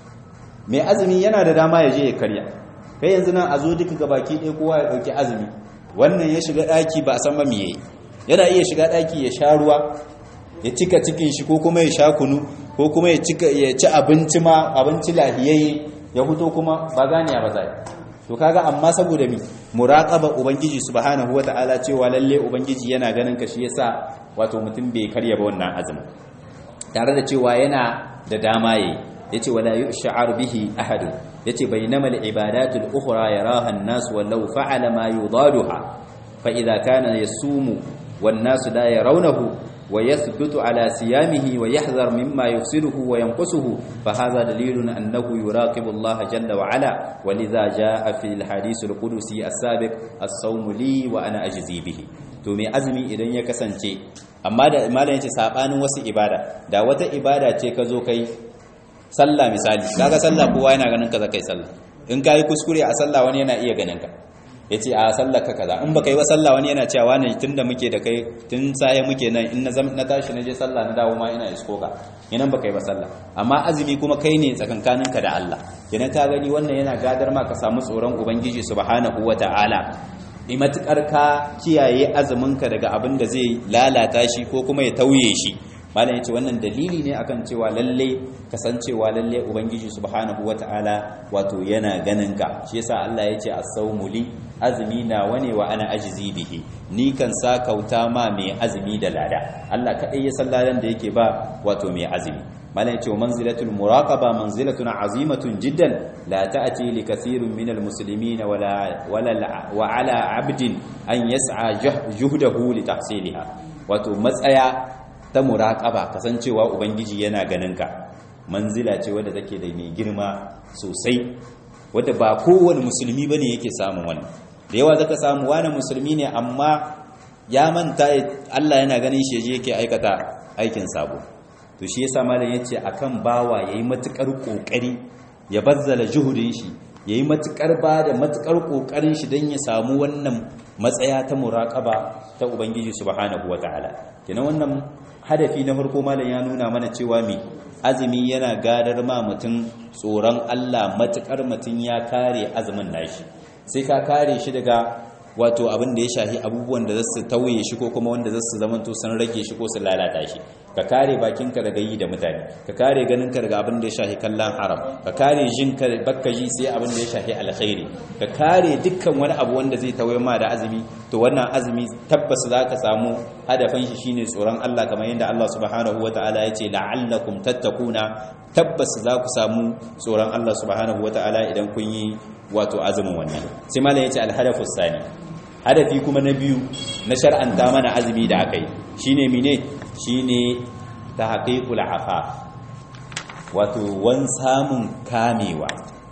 mai azumi yana da dama ya je ya karya kai yanzu nan a zo duka gabaki ɗaya kowa ya ɗauki azumi wannan ya shiga ɗaki ba a san ba me yayi yana iya shiga ɗaki ya sha ruwa ya cika cikin shi ko kuma ya sha kunu ko kuma ya cika ya ci abinci ma abinci lahiyayye ya fito kuma ba ganiya ba zai to kaga amma saboda mi muraqaba ubangiji subhanahu wataala cewa lalle ubangiji yana ganin ka shi yasa wato mutum bai karya ba wannan azumi tare da cewa yana da dama yayi yace wala yush'ar bihi ahad yace bainama al-ibadatu al-ukhra yaraha an-nas walau fa'ala ma yudaduha fa idha kana yasumu wan-nas la yarawnahu wa yathbutu ala siyamihi wa yahdhar mimma yufsiduhu wa yanqusuhu fa hadha dalilun annahu yuraqibu Allah jalla wa ala wa lidha jaa fi al-hadith al-qudusi as-sabiq as-sawmu li wa ana ajzi bihi to mai azumi idan ya kasance amma da malam yace sabanin wasu ibada da wata ibada ce ka zo kai sallah misali kaga sallah kowa yana ganin ka zakai sallah in kai kuskure a sallah wani yana iya ganin ka yace a sallar ka kaza in baka yi wa sallah wani yana cewa ne tunda muke da kai tun sai muke nan in na na tashi na je sallah na dawo ma ina isko ka idan baka yi wa sallah amma azumi kuma kai ne tsakankanin ka da Allah idan ka gani wannan yana gadar ma ka samu tsoron ubangiji subhanahu wataala matukar ka kiyaye azuminka daga abin da zai lalata shi ko kuma ya tauye shi malam yace wannan dalili ne akan cewa lalle kasancewa lalle ubangiji subhanahu wataala wato yana ganin ka shi yasa Allah yace as-sawmu li azmi na wane wa ana ajzi bihi ni kan sa kauta ma mai azumi da lada Allah kadai ya san ladan da yake ba wato mai azumi malam yace manzilatul muraqaba manzilatun azimatun jiddan la ta'ti li kathirin min almuslimin wala wala wa ala abdin an yas'a juhdahu li tahsiliha wato matsaya ta muraqaba kasancewa ubangiji yana ganin ka manzila ce wadda take da mai girma sosai wadda ba kowane musulmi bane yake samun wannan da yawa zaka samu wani musulmi ne amma ya manta Allah yana ganin shi yaje yake aikata aikin sabo to shi yasa malam yace akan bawa yayi matukar kokari ya bazzala juhudin shi yayi matukar bada matukar kokarin shi dan ya samu wannan matsaya ta muraqaba ta ubangiji subhanahu wataala kenan wannan hadafi na farko malam ya nuna mana cewa me azumi yana gadar ma mutum tsoron Allah matukar mutum ya kare azumin nashi sai ka kare shi daga wato abin da ya shahi abubuwan da zasu tauye shi ko kuma wanda zasu zamanto sun rage shi ko su lalata shi ka kare bakinka daga yi da mutane ka kare ganinka daga abin da ya shahi kallon haram ka kare jinka bakka ji sai abin da ya shahi alkhairi ka kare dukkan wani abu wanda zai tauye ma da azumi to wannan azumi tabbas za ka samu hadafin shi shine tsoron Allah kamar yadda Allah subhanahu wataala ya ce la'allakum tattakuna tabbas za ku samu tsoron Allah subhanahu wataala idan kun yi wato azumin wannan sai malam ya ce alhadafu sani hadafi kuma na biyu na shar'anta mana azumi da aka yi shine mine shine tahqiqul afaf wato wan samun kamewa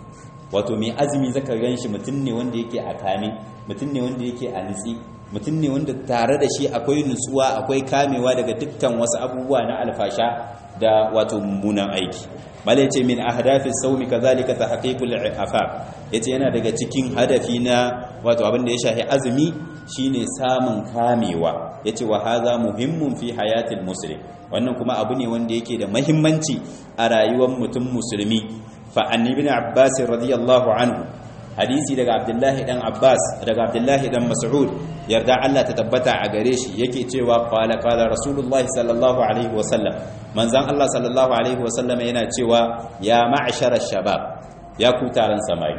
wato mai azumi zaka ganshi mutum ne wanda yake a kame mutum ne wanda yake a nitsi mutum ne wanda tare da shi akwai nutsuwa akwai kamewa daga dukkan wasu abubuwa na alfasha da wato mummunan aiki mala yace min ahdafi sawmi kazalika tahqiqul afaf yace yana daga cikin hadafi na wato abin da ya shafi azumi shine samun kamewa yace wa hadha muhimmun fi hayatil muslim wannan kuma abu ne wanda yake da muhimmanci a rayuwar mutum musulmi fa an ibn abbas radiyallahu anhu hadisi daga abdullahi dan abbas daga abdullahi dan mas'ud yarda Allah ta tabbata a gare shi yake cewa qala qala rasulullahi sallallahu alaihi wasallam manzon Allah sallallahu alaihi wasallam yana cewa ya ma'shara shabab ya ku taron samari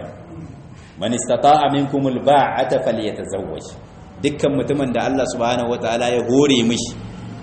man istata'a minkum alba'ata falyatazawwaj dukkan mutumin da Allah subhanahu wataala ya hore mishi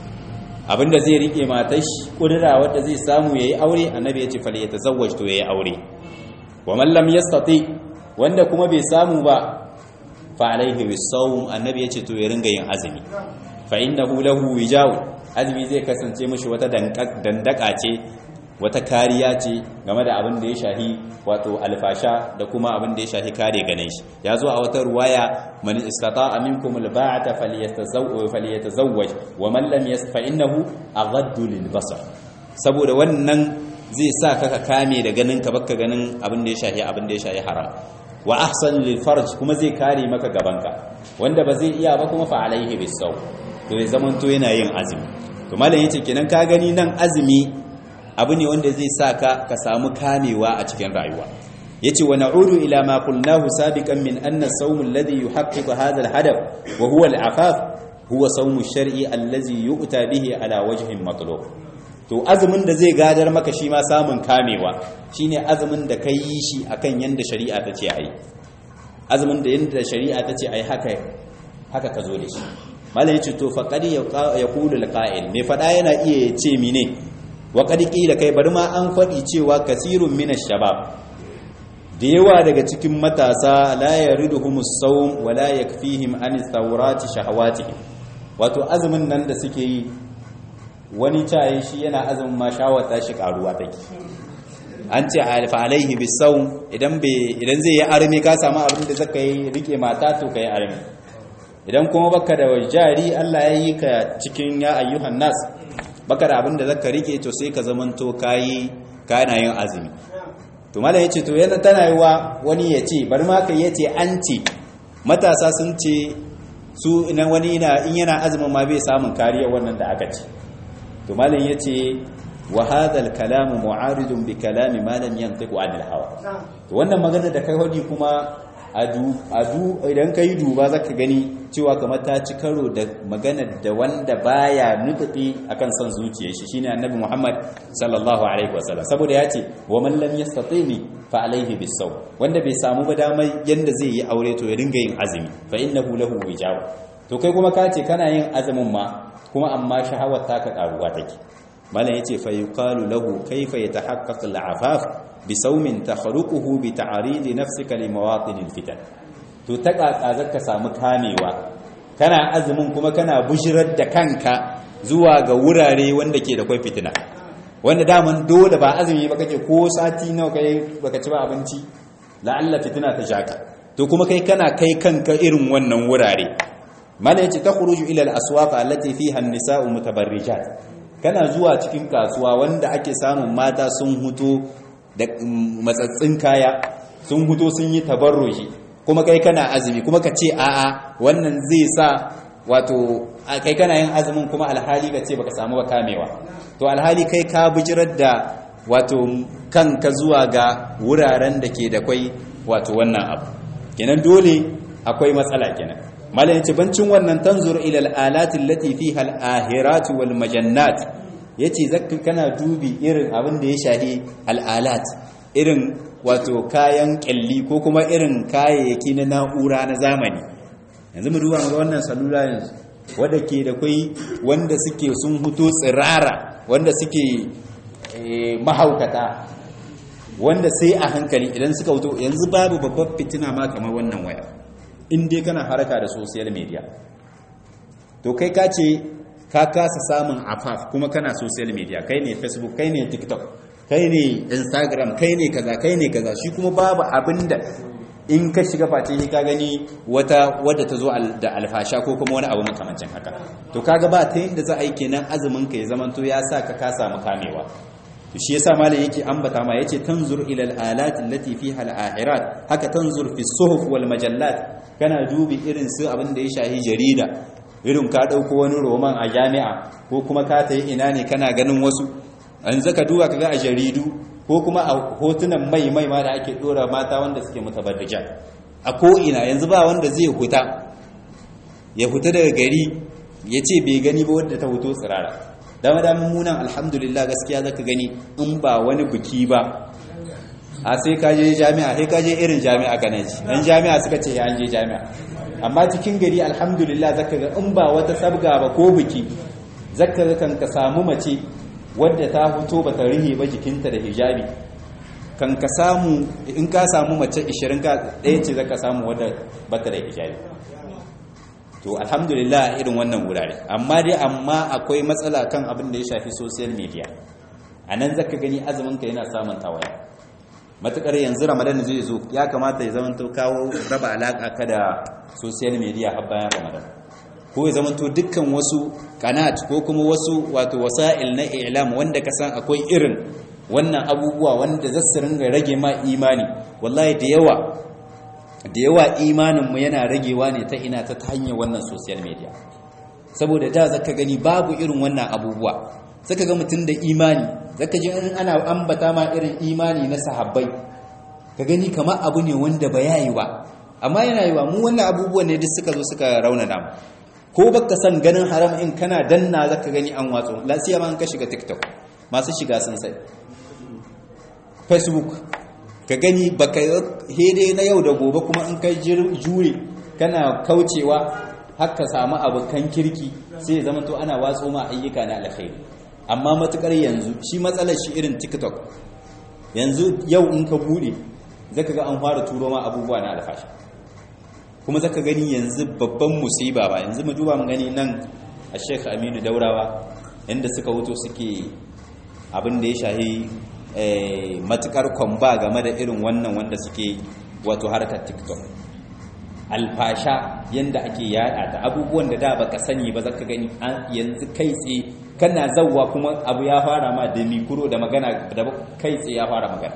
abinda zai rike matar shi kudura wanda zai samu yayi aure annabi ya ce falyatazawwaj to yayi aure wa man lam yastati wanda kuma bai samu ba fa alaihi bisawm annabi yace to ya ringa yin azumi fa innahu lahu wijaw azumi zai kasance mishi wata dandaka ce wata kariya ce game da abin da ya shahi wato alfasha da kuma abin da ya shahi kare ganin shi ya zo a wata ruwaya man istata'a minkum alba'ata falyatazawwaj wa man lam yasfa innahu aghaddu lilbasar saboda wannan zai sa ka ka kame da ganin ka baka ganin abin da ya shahi abin da ya shahi haram wa ahsan lil farj kuma zai kare maka gabanka wanda ba zai iya ba kuma fa alaihi bisaw to ya zaman to yana yin azumi to malam yace kenan ka gani nan azumi abu ne wanda zai sa ka ka samu kamewa a cikin rayuwa yace wa na'udu ila ma qulnahu sabiqan min anna as-sawm alladhi yuhaqqiqu hadha al-hadaf wa huwa al-afaf huwa sawm ash-shar'i allazi yu'ta bihi ala wajhin matlub to azumin da zai gadar maka shi ma samun kamewa shine azumin da kai yi shi akan yanda shari'a ta ce ayi azumin da yanda shari'a ta ce ayi haka haka ka zo da shi malai yace to faqad yaqulu al-qa'il me fada yana iya ce mine wa qad qila kai bari ma an fadi cewa kasirun min ash-shabab da yawa daga cikin matasa la yariduhumus sawm wa la yakfihim an thawrati shahawatihim wato azumin nan da suke yi wani caye shi yana azumin ma shawata shi karuwa take an ce alfa alaihi bisawm idan bai idan zai yi arme ka samu abin da zaka yi rike mata to kai arme idan kuma baka da jari Allah ya yi ka cikin ya ayyuhan nas baka da abin da zaka rike to sai ka zamanto kai kana yin azumi to mala yace to yana tana yiwa wani yace bari ma kai yace an ce matasa sun ce su idan wani ina in yana azumin ma bai samun kariya wannan da aka ce to malam yace wa hadha al-kalam mu'aridun bi kalami ma lam yantiqu 'an al-hawa to wannan magana da kai hodi kuma adu adu idan kai duba zaka gani cewa kamar ta ci karo da magana da wanda baya nufi akan son zuciyar shi shine annabi Muhammad sallallahu alaihi wasallam saboda yace wa man lam yastatini fa alaihi bisaw wanda bai samu ba damar yanda zai yi aure to ya dinga yin azumi fa innahu lahu wijaw to kai kuma ka ce kana yin azumin ma kuma amma shahawar taka karuwa take malam yace fa yuqalu lahu kayfa yatahaqqaqu al-afaf bi sawmin takhruquhu bi ta'rid nafsika li mawatin al-fitan to ta kakazar ka samu kamewa kana azumin kuma kana bushirar da kanka zuwa ga wurare wanda ke da kai fitina wanda daman dole ba azumi ba kake ko sati nawa kai baka ci ba abinci la'alla fitina ta shaka to kuma kai kana kai kanka irin wannan wurare mana yace takhruju ila al-aswaq allati fiha an-nisa'u mutabarrijat kana zuwa cikin kasuwa wanda ake samun mata sun huto da matsatsin kaya sun huto sun yi tabarruji kuma kai kana azumi kuma ka ce a'a wannan zai sa wato kai kana yin azumin kuma alhali ka ce baka samu ba kamewa to alhali kai ka bijirar da wato kanka zuwa ga wuraren da ke da kwai wato wannan abu kenan dole akwai matsala kenan malam yace bancin wannan tanzur ila al-alati allati fiha al-ahirat wal majannat yace zakka kana dubi irin abin da ya shahi al-alat irin wato kayan kyalli ko kuma irin kayayyaki na na'ura na zamani yanzu mu duba ga wannan salula yanzu wanda ke da kai wanda suke sun huto tsirara wanda suke mahaukata wanda sai a hankali idan suka wuto yanzu babu babbar fitina ma kamar wannan waya in dai kana haraka da social media to kai ka ce ka kasa samun afaf kuma kana social media kai ne facebook kai ne tiktok kai ne instagram kai ne kaza kai ne kaza shi kuma babu abinda in ka shiga face ka gani wata wadda ta zo da alfasha ko kuma wani abu makamancin haka to kaga ba ta yadda za a yi kenan azumin ka ya zamanto ya sa ka ka samu kamewa to shi yasa malam yake ambata ma yace tanzur ila al-alat allati fiha al-ahirat haka tanzur fi suhuf wal majallat kana dubi irin su abin da ya shahi jarida irin ka dauko wani roman a jami'a ko kuma ka tayi ina ne kana ganin wasu an zaka duba kaga a jaridu ko kuma a hotunan mai mai ma da ake dora mata wanda suke mutabarrija a ko ina yanzu ba wanda zai huta ya huta daga gari ya ce bai gani ba wadda ta huto tsirara dama damun munan alhamdulillah gaskiya zaka gani in ba wani biki ba a sai ka je jami'a sai ka je irin jami'a ka ji dan jami'a suka ce ya je jami'a amma cikin gari alhamdulillah zaka ga in ba wata sabga ba ko biki zaka ga kan ka samu mace wadda ta fito ba ta rihe ba jikinta da hijabi kan ka samu in ka samu mace 20 ka ɗaya ce zaka samu wadda bata da hijabi to alhamdulillah irin wannan wurare amma dai amma akwai matsala kan abin da ya shafi social media a nan zaka gani azumin ka yana samun tawaya matukar yanzu ramadan zai zo ya kamata ya zama to kawo raba alaka ka da social media har bayan ramadan ko ya zama to dukkan wasu kanat ko kuma wasu wato wasa'il na i'lam wanda ka san akwai irin wannan abubuwa wanda za su ringa rage ma imani wallahi da yawa da yawa imaninmu yana ragewa ne ta ina ta hanyar wannan social media saboda da zaka gani babu irin wannan abubuwa zaka ga mutum da imani zaka ji in ana ambata ma irin imani na sahabbai ka gani kamar abu ne wanda ba yayi ba amma yana yiwa mu wannan abubuwan ne duk suka zo suka raunana mu ko baka san ganin haram in kana danna zaka gani an watso lasiya ma an ka shiga tiktok masu shiga sun sai facebook ka gani baka hede na yau da gobe kuma in kai jure kana kaucewa haka samu abokan kirki sai zama to ana watso ma ayyuka na alkhairi amma matukar yanzu shi matsalar shi irin tiktok yanzu yau in ka bude zaka ga an fara turo ma abubuwa na alfashi kuma zaka gani yanzu babban musiba ba yanzu mu duba mu gani nan a Sheikh Aminu Daurawa inda suka wuto suke abin da ya shahi matukar kwamba game da irin wannan wanda suke wato harkar tiktok alfasha yadda ake yada ta abubuwan da da baka sani ba zaka gani yanzu kai tsaye kana zawwa kuma abu ya fara ma da mikro da magana da kai tsaye ya fara magana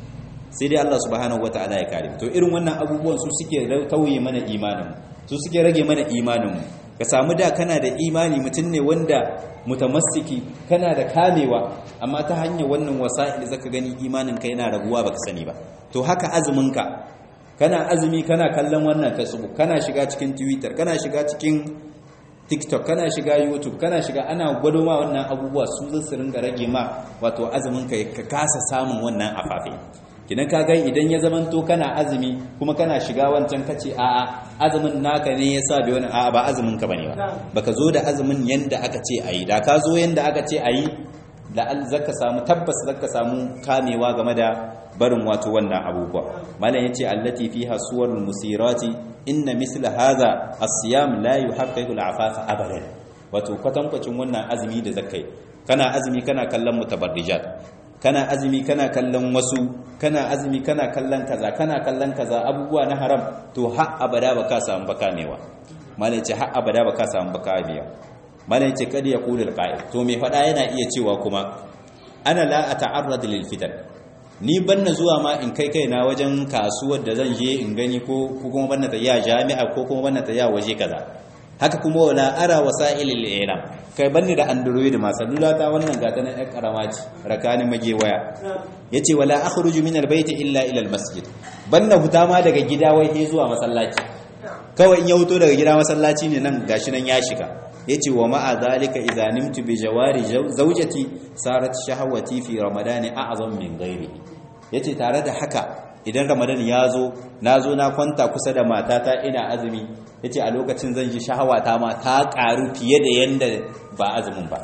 sai dai Allah subhanahu wataala ya kare to irin wannan abubuwan su suke tauye mana imanin su suke rage mana imanin mu ka samu da kana da imani mutum ne wanda mutamassiki kana da kamewa amma ta hanyar wannan wasa'il zaka gani imanin ka yana raguwa baka sani ba to haka azumin ka kana azumi kana kallon wannan facebook kana shiga cikin twitter kana shiga cikin tiktok kana shiga youtube kana shiga ana gwado ma wannan abubuwa su zai su ringa rage ma wato azumin ka ka kasa samun wannan afafe kinan ka ga idan ya zamanto kana azumi kuma kana shiga wancan kace a'a azumin naka ne yasa bai wani a'a ba azumin ka bane ba baka zo da azumin yanda aka ce ayi da ka zo yanda aka ce ayi da al zaka samu tabbas zaka samu kamewa game da barin wato wannan abubuwa malam yace allati fiha suwarul musirati inna misla hadha as-siyam la yuhaqqiqu al-afafa abadan wato kwatankwacin wannan azumi da zakai kana azumi kana kallon mutabarrijat kana azumi kana kallon wasu kana azumi kana kallon kaza kana kallon kaza abubuwa na haram to har abada baka samu baka mewa malai ce har abada baka samu baka mewa malai ce kad yaqulu alqa'il to me fada yana iya cewa kuma ana la ata'arrad lil fitan ni banna zuwa ma in kai kaina wajen kasuwar da zan je in gani ko kuma banna ta ya jami'a ko kuma banna ta ya waje kaza haka kuma wala ara wasa'ilil ilam kai banni da android ma salula ta wannan gata na ɗan karama ce rakani mage waya yace wala akhruju min albayt illa ila almasjid banna huta ma daga gida wai he zuwa masallaci kawai in ya huto daga gida masallaci ne nan gashi nan ya shiga yace wa ma'a zalika idza nimtu bi jawari zawjati sarat shahawati fi ramadan a'zam min ghairihi yace tare da haka idan ramadan ya zo na zo na kwanta kusa da matata ina azumi ya ce a lokacin zan ji shahawata ma ta ƙaru fiye da yadda ba azumin ba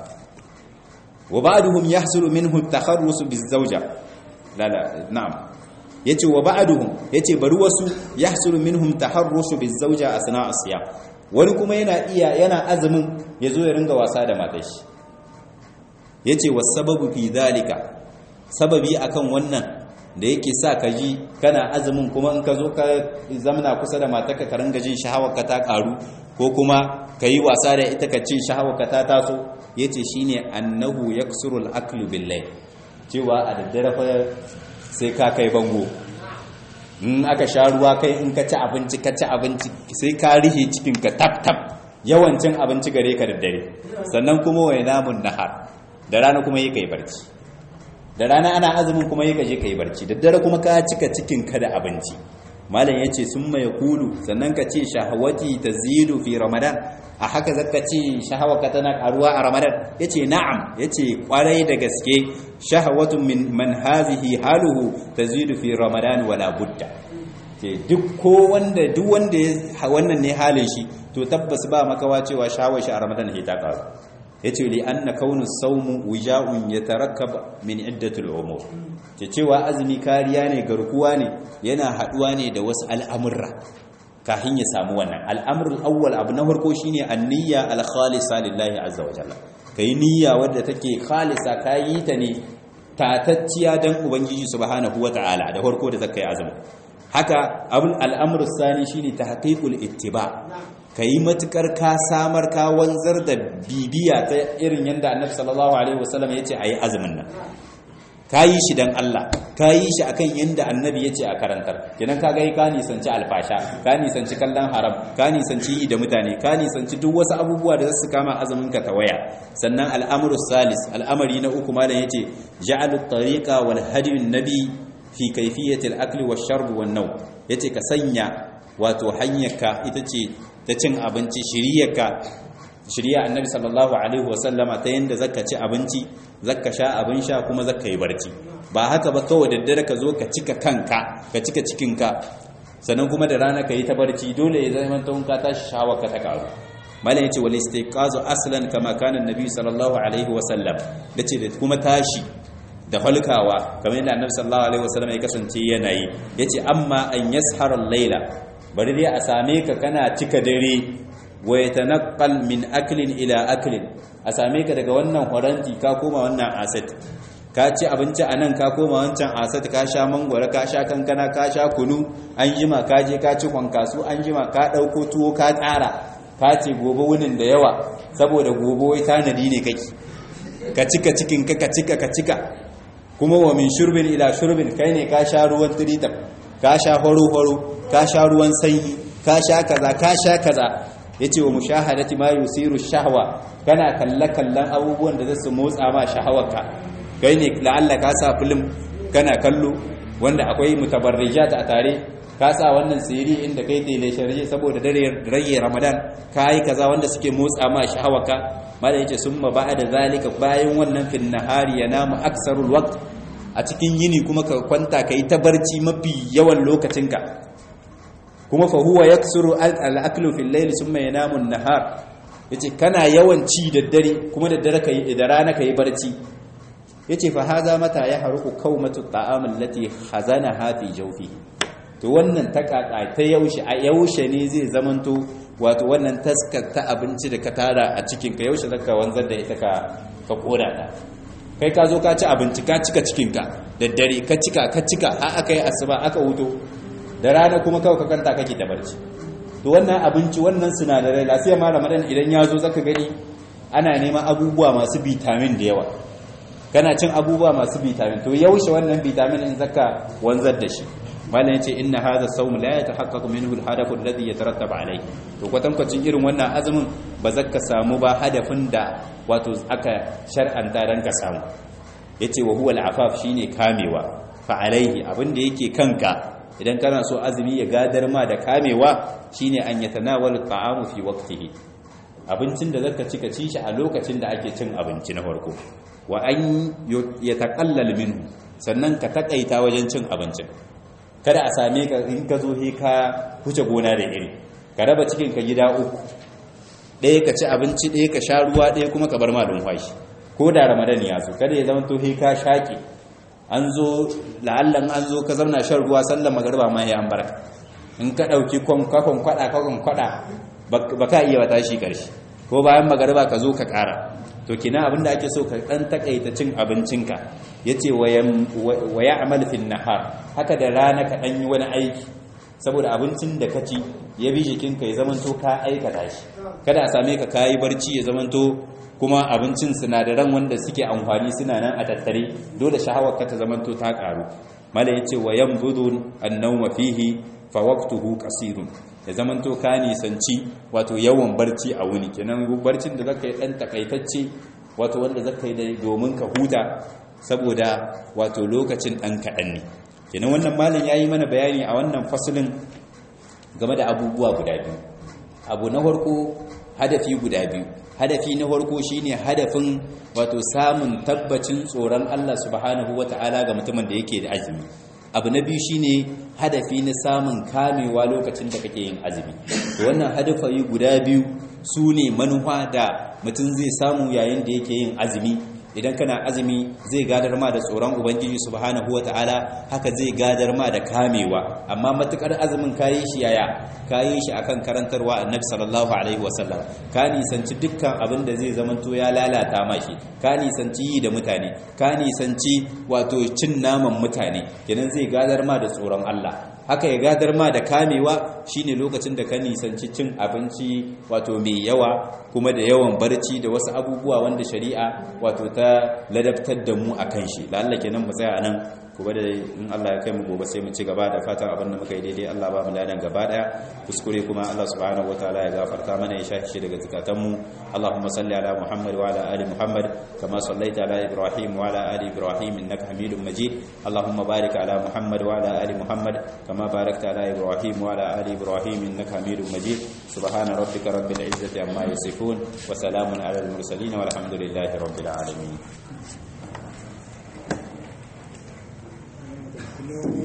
wa ba'duhum yahsulu minhu takharrusu bizawja la la na'am yace wa ba'duhum yace bari wasu yahsulu minhum taharrusu bizawja asna asiyam wani kuma yana iya yana azumin yazo ya ringa wasa da matar shi yace wasababu fi dhalika sababi akan wannan da yake sa ka ji kana azumin kuma in ka zo ka zamana kusa da matarka ka ringa jin shahawarka ta karu ko kuma ka yi wasa da ita ka ce shahawarka ta taso ya ce shi ne annahu ya kusurul aklu billai cewa a daddare fa sai ka kai bango in aka sha ruwa kai in ka ci abinci ka ci abinci sai ka rihe cikinka tap tap yawancin abinci gare ka daddare sannan kuma wai namun nahar da rana kuma yi kai barci da rana ana azumin kuma yi kaje ka yi barci da dare kuma ka cika cikin ka da abinci malam yace sun mai kulu sannan ka ce shahawati tazidu fi ramadan a haka zaka ce shahawaka tana karuwa a ramadan yace na'am yace kwarai da gaske shahawatu min man hazihi haluhu tazidu fi ramadan wala budda ce duk ko wanda duk wanda wannan ne halin shi to tabbas ba makawa cewa shawar shi a ramadan ta karu yace li anna kaunu sawmu wija'un yatarakkab min iddatul umur ce cewa azumi kariya ne garkuwa ne yana haduwa ne da wasu al'amurra kafin ya samu wannan al'amrul awwal abu na farko shine an-niyya al-khalisa lillahi azza wa jalla kai niyya wadda take khalisa kayi ta ne tatacciya dan ubangiji subhanahu wataala da farko da zakai azumi haka abul al'amru sani shine tahqiqul ittiba kai matukar ka samar ka wanzar da bibiya ta irin yanda annabi sallallahu alaihi wasallam yace ayi azumin nan kayi shi dan Allah kayi shi akan yanda annabi yace a karantar kenan kaga ka nisanci alfasha ka nisanci kallon haram ka nisanci yi da mutane ka nisanci duk wasu abubuwa da zasu kama azumin ka tawaya sannan al'amru salis al'amari na uku malam yace ja'alut tariqa wal hadiyun nabi fi kaifiyatil akli wash sharb wan naw yace ka sanya wato hanyarka ita ce ta cin abinci shiriyarka shiriya annabi sallallahu alaihi wasallama ta yanda zaka ci abinci zaka sha abin sha kuma zaka yi barci ba haka ba kawai daddare ka zo ka cika kanka ka cika cikinka sannan kuma da rana ka yi ta barci dole ya zama ta ka tashi shawar ka ta karu malam yace wal istiqazu aslan kama kana annabi sallallahu alaihi wasallam dace da kuma tashi da halkawa kamar yadda annabi sallallahu alaihi wasallam ya kasance yana yi yace amma an yashara al-laila bari dai a same ka kana cika dare wa yatanaqqal min aklin ila aklin a same ka daga wannan horanti ka koma wannan asat ka ci abinci a nan ka koma wancan asat ka sha mangwara ka sha kankana ka sha kunu an jima ka je ka ci kwankasu an jima ka ɗauko tuwo ka tsara ka ce gobe wunin da yawa saboda gobe wai tanadi ne kake ka cika cikin ka ka cika ka cika kuma wa min shurbin ila shurbin kai ne ka sha ruwan tiritab ka sha horo-horo ka sha ruwan sanyi ka sha kaza ka sha kaza yace wa mushahadati ma yusiru shahwa kana kalle-kallen abubuwan da zasu motsa ma shahawarka kai ne la'alla ka sa film kana kallo wanda akwai mutabarrijat a tare ka sa wannan siri inda kai tele sharje saboda dare rage ramadan kai kaza wanda suke motsa ma shahawarka mala yace summa ba'da zalika bayan wannan fil nahari yanamu aksarul waqt a cikin yini kuma ka kwanta kai ta barci mafi yawan lokacinka kuma fa huwa yaksuru al-aklu fil layl summa yanamu an-nahar yace kana yawan ci da dare kuma da dare kai da rana kai barci yace fa haza mata ya haruku kaumatu ta'am allati khazanaha fi jawfi to wannan takaka ta yaushe a yaushe ne zai zamanto wato wannan taskar ta abinci da ka tara a cikin ka yaushe zaka wanzar da ita ka ka koda ta kai ka zo ka ci abinci ka cika cikin ka da dare ka cika ka cika har aka yi asuba aka wuto da rana kuma kawai ka kanta kake da barci to wannan abinci wannan sinadarai lafiya ma ramadan idan ya zo zaka gani ana neman abubuwa masu vitamin da yawa kana cin abubuwa masu vitamin to yaushe wannan vitamin in zaka wanzar da shi malam yace inna hadha sawm la yatahaqqaqu minhu al-hadaf alladhi yatarattab alayhi to kwatankwacin irin wannan azumin ba zaka samu ba hadafin da wato aka shar'anta dan ka samu yace wa huwa al-afaf shine kamewa fa alayhi abinda yake kanka idan kana so azumi ya gadar ma da kamewa shine an yatanawal ta'amu fi waqtihi abincin da zaka ci ka ci shi a lokacin da ake cin abinci na farko wa an yataqallal minhu sannan ka takaita wajen cin abincin kada a same ka in ka zo he ka huce gona da iri ka raba cikin ka gida uku ɗaya ka ci abinci ɗaya ka sha ruwa ɗaya kuma ka bar ma lumfashi ko da ramadan ya zo kada ya zama to he ka shaƙe an zo la'allan an zo ka zauna shan ruwa sallar magariba ma ya an barka in ka ɗauki kakon kwaɗa kakon kwaɗa ba ka iya wata shi ƙarshe ko bayan magariba ka zo ka ƙara to kina abinda ake so ka ɗan takaita cin abincinka ya ce wa ya amal fin nahar haka da rana ka ɗan yi wani aiki saboda abincin da ka ci ya bi jikinka ya zamanto ka aikata shi kada a same ka kayi barci ya zamanto kuma abincin sinadaran wanda suke amfani suna nan a tattare dole shahawar ka ta zamanto ta karu mala yace wa yanbudu an-nawma fihi fa waqtuhu qasirun ya zamanto ka nisanci wato yawan barci a wuni kenan barcin da zaka yi dan takaitacce wato wanda zaka yi da domin ka huta saboda wato lokacin dan kadan ne kenan wannan malam yayi mana bayani a wannan fasalin game da abubuwa guda biyu abu na farko hadafi guda biyu hadafi na farko shine hadafin wato samun tabbacin tsoron Allah subhanahu wata'ala ga mutumin da yake da azumi abu na biyu shine hadafi na samun kamewa lokacin da kake yin azumi wannan hadafayi guda biyu su ne manufa da mutum zai samu yayin da yake yin azumi idan kana azumi zai gadar ma da tsoron ubangiji subhanahu ta'ala haka zai gadar ma da kamewa amma matukar azumin kayi shi yaya kayi shi akan karantarwa annabi sallallahu alaihi wasallam ka nisanci dukkan abin da zai zamanto ya lalata ma shi ka nisanci yi da mutane ka nisanci wato cin naman mutane kenan zai gadar ma da tsoron Allah haka ya gadar ma da kamewa shine lokacin da ka nisanci cin abinci wato mai yawa kuma da yawan barci da wasu abubuwa wanda shari'a wato ta ladabtar da mu akan shi lalla kenan mu tsaya nan kuma da in Allah ya kai mu gobe sai mu ci gaba da fatan abin da muka yi daidai Allah ba mu ladan gaba daya kuskure kuma Allah subhanahu wataala ya gafarta mana ya shafi shi daga zakatan mu Allahumma salli ala Muhammad wa ala ali Muhammad kama sallaita ala Ibrahim wa ala ali Ibrahim innaka Hamidum Majid Allahumma barik ala Muhammad wa ala ali Muhammad kama barakta ala Ibrahim wa ala ali Ibrahim innaka Hamidum Majid subhana rabbika rabbil izzati amma yasifun wa salamun ala al mursalin walhamdulillahi rabbil alamin Thank you.